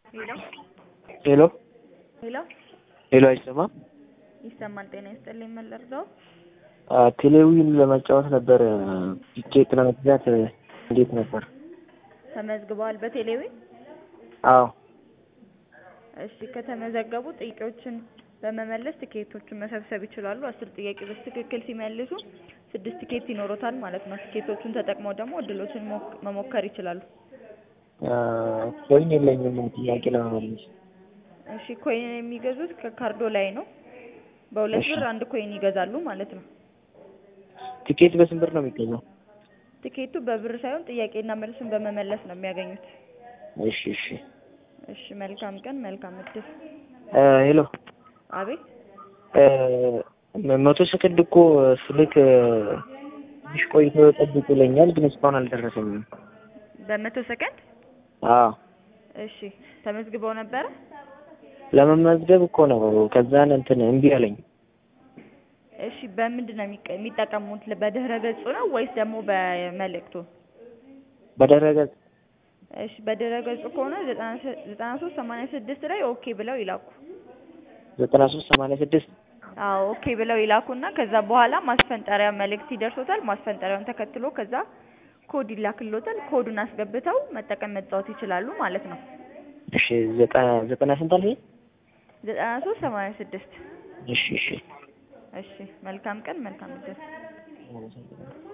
ሄሎ ሄሎ ሄሎ ሄሎ፣ አይሰማም? ይሰማል። ጤና ይስጥልኝ። ምን ልርዳው? ቴሌዊን ለመጫወት ነበር ቲኬት ለመግዛት እንዴት ነበር? ተመዝግበዋል በቴሌዊ? አዎ እሺ፣ ከተመዘገቡ ጥያቄዎችን በመመለስ ትኬቶቹን መሰብሰብ ይችላሉ። አስር ጥያቄ በትክክል ሲመልሱ ስድስት ትኬት ይኖሮታል ማለት ነው። ትኬቶቹን ተጠቅመው ደግሞ እድሎችን ሞክ- መሞከር ይችላሉ። ኮይን የለኝም ጥያቄ ለመመለስ። እሺ፣ ኮይን የሚገዙት ከካርዶ ላይ ነው። በሁለት እሺ። ብር አንድ ኮይን ይገዛሉ ማለት ነው። ቲኬት በስንት ብር ነው የሚገዛው? ትኬቱ በብር ሳይሆን ጥያቄና መልስን በመመለስ ነው የሚያገኙት። እሺ እሺ። እሺ፣ መልካም ቀን፣ መልካም እድል። እ ሄሎ አቤት እ መቶ ሰከንድ እኮ ስልክ ትንሽ ቆይቶ ጠብቁ ይለኛል፣ ግን እስካሁን አልደረሰኝም። በመቶ ሰከንድ አዎ እሺ፣ ተመዝግበው ነበረ? ለመመዝገብ እኮ ነው። ከዛን እንትን እምቢ አለኝ። እሺ፣ በምንድን ነው የሚቀ- የሚጠቀሙት? በድህረ ገጹ ነው ወይስ ደግሞ በመልእክቱ? በደረገጽ እሺ፣ በድህረ ገጹ ከሆነ ዘጠና ሶስት ሰማንያ ስድስት ላይ ኦኬ ብለው ይላኩ። ዘጠና ሶስት ሰማንያ ስድስት አዎ ኦኬ ብለው ይላኩና ከዛ በኋላ ማስፈንጠሪያ መልእክት ይደርሶታል። ማስፈንጠሪያውን ተከትሎ ከዛ ኮድ ይላክሎታል። ኮዱን አስገብተው መጠቀም መጫወት ይችላሉ ማለት ነው። እሺ ዘጠና ዘጠና ስንት አልሽኝ? ዘጠና ሶስት ሰማንያ ስድስት እሺ እሺ እሺ መልካም ቀን መልካም እድል